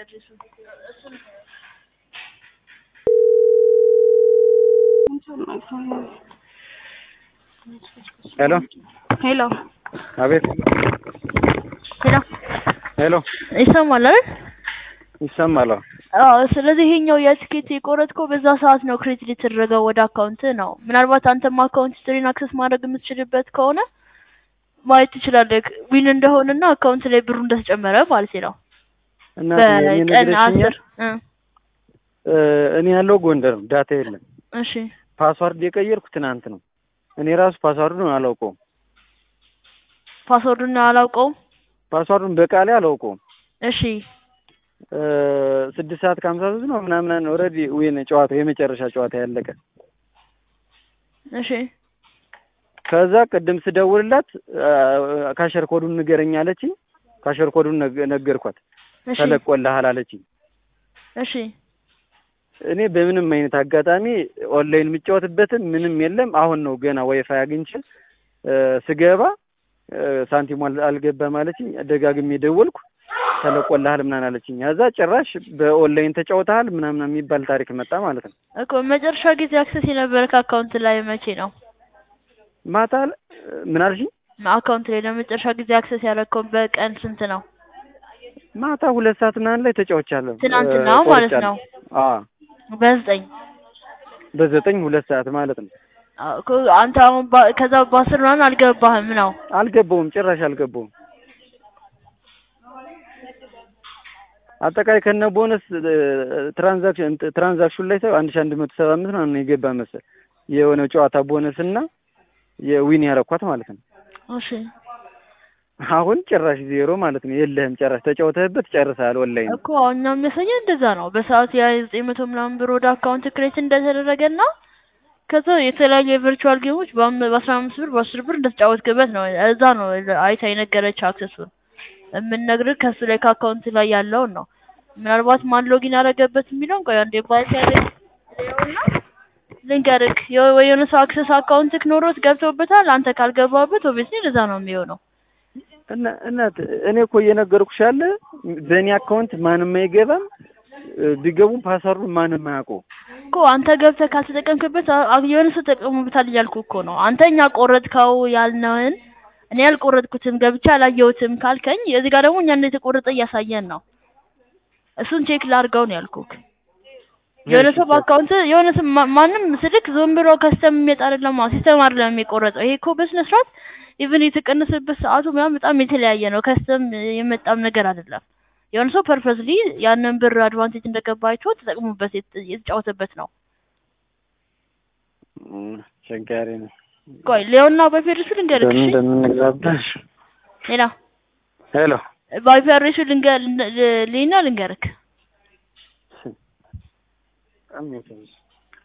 አድሬሱ እሱን ሄሎ ሄሎ አቤት ሄሎ ሄሎ ይሰማል አይደል? ይሰማል አዎ አዎ ስለዚህ ይሄኛው የትኬት የቆረጥከው በዛ ሰዓት ነው ክሬዲት የተደረገው ወደ አካውንት ነው። ምናልባት አንተም አካውንት ሂስትሪን አክሰስ ማድረግ የምትችልበት ከሆነ ማየት ትችላለህ ዊን እንደሆነና አካውንት ላይ ብሩ እንደተጨመረ ማለት ነው። እና በቀን አስር እ እኔ ያለው ጎንደር ነው ዳታ የለም እሺ ፓስዋርድ የቀየርኩ ትናንት ነው እኔ ራሱ ፓስዋርዱን አላውቀውም ፓስወርዱን አላውቀውም። ፓስዋርዱን በቃሌ አላውቀውም እሺ እ ስድስት ሰዓት ከሀምሳ ሶስት ነው ምናምን ኦልሬዲ ዊን ጨዋታው የመጨረሻ ጨዋታ ያለቀ እሺ ከዛ ቅድም ስደውልላት እ ካሸር ኮዱን ንገረኝ አለችኝ ካሸር ኮዱን ነገ- ነገርኳት እሺ ተለቆልሃል አለችኝ እሺ እኔ በምንም አይነት አጋጣሚ ኦንላይን የምጫወትበትም ምንም የለም። አሁን ነው ገና ዋይፋይ አግኝቼ እ ስገባ እ ሳንቲሙ አል- አልገባም አለችኝ። ደጋግሜ ደወልኩ ተለቆልሃል ምናምን አለችኝ። ከዛ ጭራሽ በኦንላይን ተጫውተሃል ምናምን የሚባል ታሪክ መጣ ማለት ነው። እኮ መጨረሻ ጊዜ አክሰስ የነበረ ከአካውንት ላይ መቼ ነው? ማታ ል- ምን አልሽኝ? አካውንት ላይ ለመጨረሻ ጊዜ አክሰስ ያደረግከው በቀን ስንት ነው? ማታ ሁለት ሰዓት ምናምን ላይ ተጫውቻለሁ። ትናንትና እ ማለት ቆርጫለሁ። ነው። አዎ በዘጠኝ በዘጠኝ ሁለት ሰዓት ማለት ነው። አዎ እኮ አንተ አሁን ባ- ከዛ በአስር ምናምን አልገባህም ነው? አልገባውም፣ ጭራሽ አልገባውም። አጠቃላይ ከነ ቦነስ ትራንዛክሽን ትራንዛክሽን ላይ ሰው አንድ ሺህ አንድ መቶ ሰባ አምስት ምናምን ነው የገባ መሰል የሆነ ጨዋታ ቦነስ እና የዊን ያረኳት ማለት ነው። እሺ አሁን ጭራሽ ዜሮ ማለት ነው። የለህም ጭራሽ ተጫውተህበት ጨርሰሃል። ኦንላይን እኮ አሁን እኛ የሚያሳየን እንደዛ ነው። በሰዓት ያ ዘጠኝ መቶ ምናምን ብር ወደ አካውንት ክሬት እንደተደረገና ከዛ የተለያዩ የቨርቹዋል ጌሞች በአም- በአስራ አምስት ብር በአስር ብር እንደተጫወትክበት ነው። እዛ ነው አይታ የነገረች አክሰሱን የምንነግርህ ከሱ ላይ ከአካውንት ላይ ያለውን ነው። ምናልባት ማን ሎጊን ያደረገበት የሚለውን ቆይ አንዴ ባይት ያለውና ልንገርህ የሆ- ወይ የሆነ ሰው አክሰስ አካውንትክ ኖሮት ገብቶበታል። አንተ ካልገባበት ኦብቪየስሊ እንደዛ ነው የሚሆነው። እና እናት እኔ እኮ እየነገርኩሽ ያለ በእኔ አካውንት ማንም አይገባም። እ ቢገቡም ፓስወርዱን ማንም አያውቀው። እኮ አንተ ገብተህ ካልተጠቀምክበት አ- አ- የሆነ ሰው ተጠቅሞበታል እያልኩ እኮ ነው። አንተ እኛ ቆረጥከው ያልነውን እኔ ያልቆረጥኩትም ገብቼ አላየሁትም ካልከኝ እዚህ ጋር ደግሞ እኛ እንደተቆረጠ እያሳየን ነው። እሱን ቼክ ላድርገው ነው ያልኩክ። የሆነ ሰው በአካውንት የሆነ ሰው ማ- ማንም ስልክ ዝም ብሎ ከስተም የሚመጣ አይደለም፣ ሲስተም አይደለም የሚቆረጠው። ይሄ እኮ በስነ ስርዓት ኢቭን የተቀነሰበት ሰዓቱ ምናምን በጣም የተለያየ ነው። ከስተም የመጣም ነገር አይደለም። የሆነ ሰው ፐርፐስሊ ያንን ብር አድቫንቴጅ እንደገባ አይቶ ተጠቅሞበት የት- የተጫወተበት ነው። እም፣ አስቸጋሪ ነው። ቆይ ሌዮና ባይፌሪሱ ልንገርክ። በምን እሺ እንደምንግባባሽ ሌላ ሄሎ ባይፌሪሱ ልንገር ልና ልንገርክ። በጣም ነው የተመቸኝ።